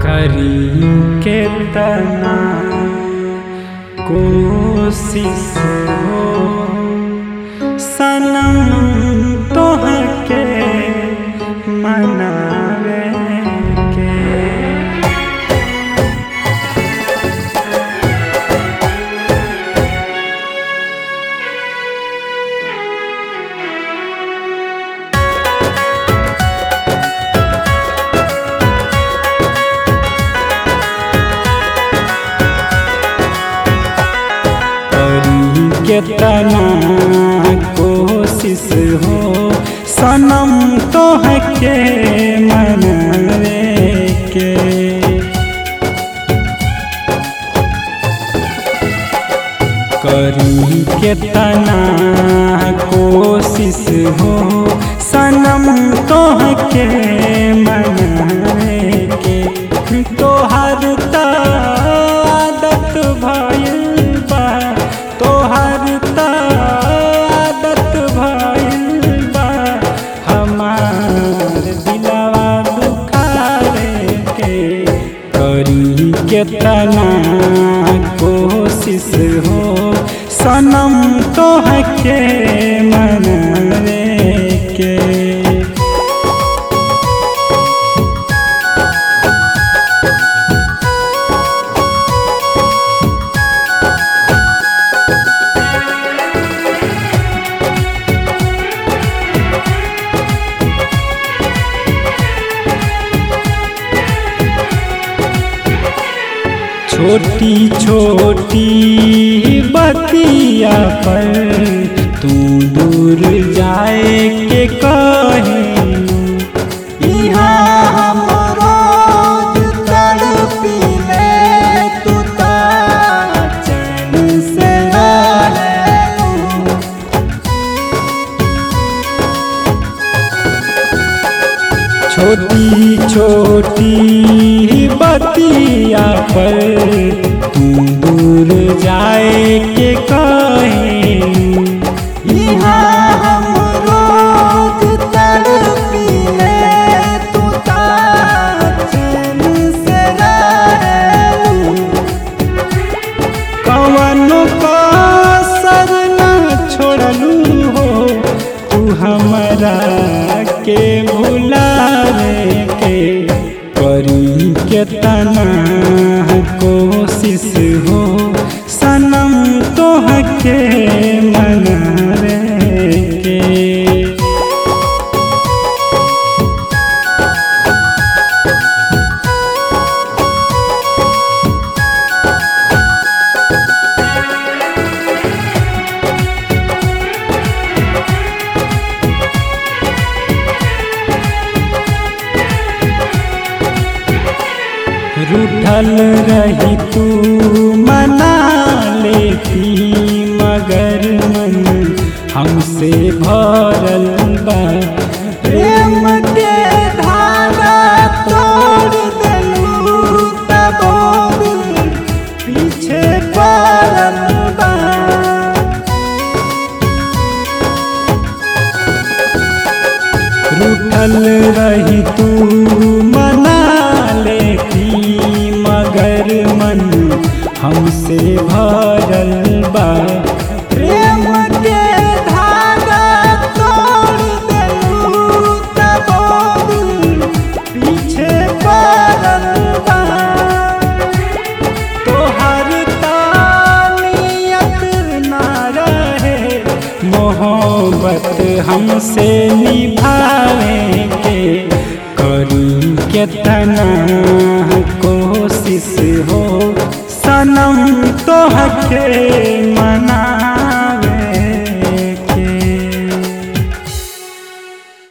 करी के तना कोशिश हो सनम तोहके मनावे के करी के तना कोशिश हो सनम तोहके मनावे के करी के तना कोशिश हो सनम तोहके मनावे के तोहर त आदत भइल बा तोहर त आदत भइल बा हमार दिलवा दुखारे के करी के तना कोशिश हो सनम तोहके मनावे के छोटी छोटी बतिया पर तू दूर जाए के कहे इहाँ हम रोज तड़पिले, तू त चैन से रहेलू। छोटी छोटी बतिया पर तू दूर जाए के कहे इहाँ हम रोज तड़पिले, तू त चैन से रहेलू। कवनो कसर न छोड़लू हो तू हमरा के भुलावे के करी के तना कोशिश हो सनम तोहके मनावे के रूठल रही तू मना लेती मगर मन हमसे भरल बा प्रेम के धागा तोड़ देलू तबो दिल पीछे पड़ल बा रूठल रही तू मना लेती मगर मन हमसे भरल बा प्रेम के धागा तोड़ देलू तबो दिल पीछे पड़ल बा तोहर तानियत ना रहे मोहब्बत हमसे निभावे के करी के तना कोशिश हो सनम तोहके